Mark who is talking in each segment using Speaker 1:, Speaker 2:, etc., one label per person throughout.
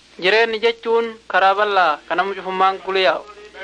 Speaker 1: Jireenyi jechuun karaa bal'aa kan nama cufummaan guliyyaa'u.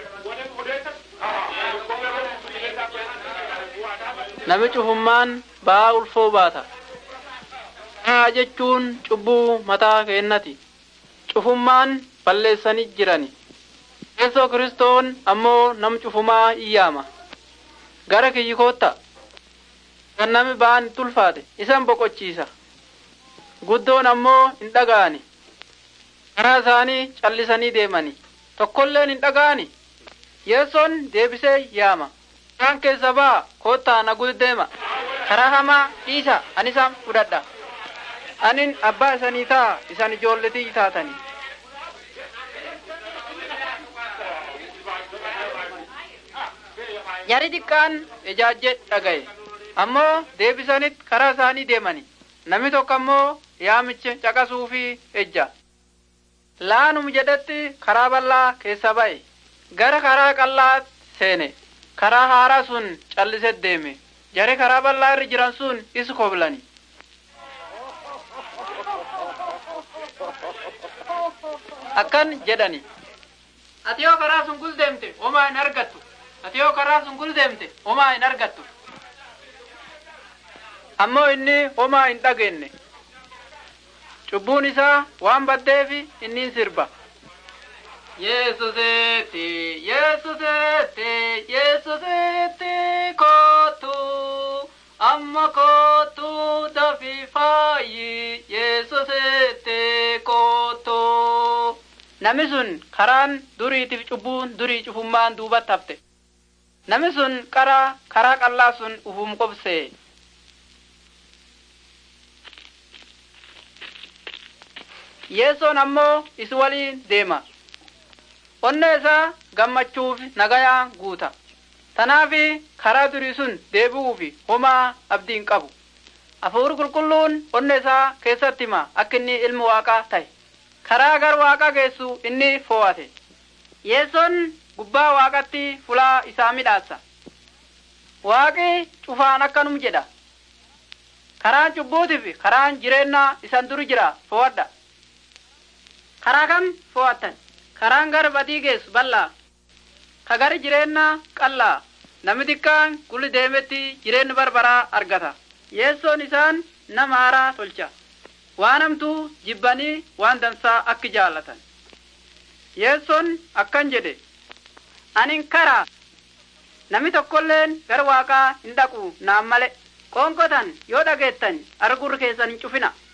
Speaker 1: Nami cufummaan ba'aa ulfoo baata. Haa jechuun cubbuu mataa keennati. Cufummaan balleessanii jirani. Yeesoo kiristoon ammoo nam cufumaa iyyaama. Gara kiyyi kootta. Kan nami ba'aan itti ulfaate isan boqochiisa. Guddoon ammoo hin dhaga'ani. Karaa isaanii callisanii deemani. Tokkolleen hin dhaga'ani. Yeessoon deebisee yaama. Isaan keessa ba'a koottaa na deema. Karaa hamaa dhiisa ani isaan fudhadha. Anin abbaa isanii ta'a isan ijoolletii taatani. Jari xiqqaan ijaajje dhagaye. Ammoo deebisanitti karaa isaanii deemani. Namni tokko ammoo yaamicha caqasuu fi ejja. Laanum jedhetti karaa bal'aa keessa ba'e. Gara karaa qal'aa seene. Karaa haaraa sun callisee deeme. Jari karaa bal'aa irra jiran sun isa koblani. Akkan jedhani. Ati yoo karaa sun guldeemte homaa hin argattu. Ati yoo karaa sun guldeemte homaa hin argattu. Ammoo inni homaa hin dhageenye. Cubbuun isaa waan baddeefi inni sirba. Yesusetti, Yesusetti, Yesusetti kootu, amma kootu dafi faayi, Yesusetti kootu. Nami sun karaan duriitiif cubbuun durii cufummaan duubatti hafte. Nami sun karaa karaa qal'aa sun ufum qobsee. Yeessoon ammoo isi waliin deema. Onnee isaa gammachuuf nagayaan guuta. Tanaafi karaa durii sun deebi'uufi homaa abdiin qabu. Hafuurri qulqulluun onnee isaa keessatti hima akka inni ilmi waaqaa ta'e. Karaa gara waaqaa geessu inni fo'ate. Yeessoon gubbaa waaqatti fulaa isaa midhaassa. Waaqi cufaan akkanum jedha. Karaan cubbuutiif karaan jireenyaa isan duri jira fo'adha. Karaa kam fo'attan? Karaan gara badii geessu bal'aa. Ka gara jireenyaa qal'aa. Namni xiqqaan gulli deemetti jireenya barbaraa argata. Yeessoon isaan nama haaraa tolcha. Waan hamtuu jibbanii waan dansaa akka jaallatan. Yeessoon akkan jedhe. Anin karaa. Namni tokkolleen gara waaqaa hin dhaqu naan male. Qoonqotan yoo dhageettan argurri keessan hin cufina.